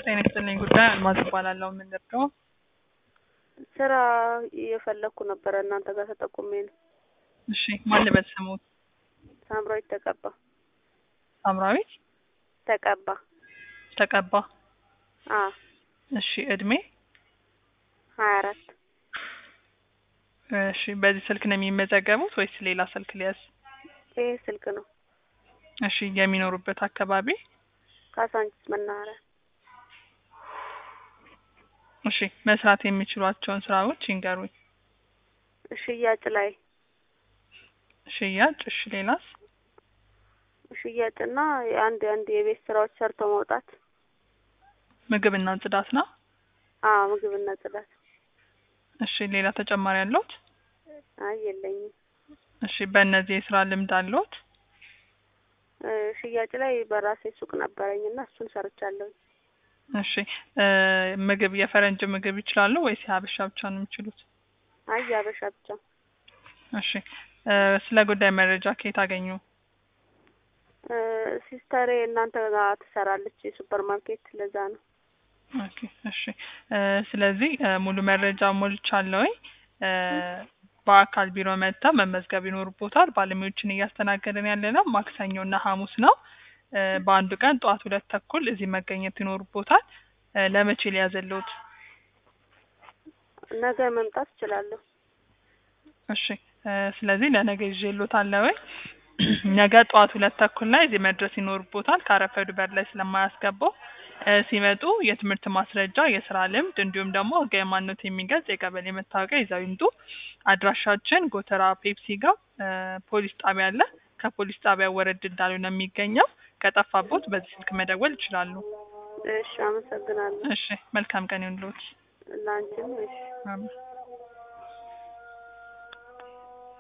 ጤና ይስጥልኝ ጉዳይ አልማዝ እባላለሁ። የምንደርገው ስራ እየፈለግኩ ነበረ እናንተ ጋር ተጠቁሜ ነው። እሺ ማን ልበል ስሙት? ሳምራዊት ተቀባ ሳምራዊት ተቀባ። ተቀባ። አ እሺ እድሜ? ሀያ አራት እሺ በዚህ ስልክ ነው የሚመዘገቡት ወይስ ሌላ ስልክ ሊያዝ? ይሄ ስልክ ነው። እሺ የሚኖሩበት አካባቢ? ካሳንቺስ መናኸሪያ። እሺ መስራት የሚችሏቸውን ስራዎች ይንገሩኝ። ሽያጭ ላይ ሽያጭ። እሺ ሌላስ? ሽያጭና አንድ አንድ የቤት ስራዎች ሰርቶ መውጣት። ምግብና ጽዳት ነው? አዎ ምግብና ጽዳት። እሺ ሌላ ተጨማሪ አለዎት? አይ የለኝም። እሺ በእነዚህ የስራ ልምድ አለዎት? እ ሽያጭ ላይ በራሴ ሱቅ ነበረኝና እሱን ሰርቻለሁ። እሺ እ ምግብ የፈረንጅ ምግብ ይችላሉ ወይስ የሀበሻ ብቻ ነው የሚችሉት? አይ የሀበሻ ብቻ። እሺ እ ስለ ጉዳይ መረጃ ከየት አገኙ? እ ሲስተሬ እናንተ ጋር ትሰራለች የሱፐር ማርኬት ለዛ ነው። ኦኬ እሺ እ ስለዚህ እ ሙሉ መረጃ ሞልቻለሁኝ። እ በአካል ቢሮ መጥተው መመዝገብ ይኖርቦታል። ባለሙያዎችን እያስተናገድን ያለ ነው ማክሰኞ እና ሐሙስ ነው። እ በአንዱ ቀን ጠዋት ሁለት ተኩል እዚህ መገኘት ይኖርቦታል። እ ለመቼ ሊያዘልዎት? ነገ መምጣት እችላለሁ። እሺ እ ስለዚህ ለነገ ይዤልዎታለሁ። ነገ ጠዋት ሁለት ተኩል ላይ እዚህ መድረስ ይኖርቦታል። ካረፈዱ በር ላይ ስለማያስገባው እ ሲመጡ የትምህርት ማስረጃ፣ የስራ ልምድ እንዲሁም ደግሞ ህጋዊ ማንነት የሚገልጽ የቀበሌ መታወቂያ ይዘው ይምጡ። አድራሻችን ጎተራ ፔፕሲ ጋር እ ፖሊስ ጣቢያ አለ። ከፖሊስ ጣቢያ ወረድ እንዳሉ ነው የሚገኘው። ከጠፋቦት በዚህ ስልክ መደወል ይችላሉ። እሺ አመሰግናለሁ። እሺ መልካም ቀን ይሁንልዎት። ለአንቺም እሺ። አሜን።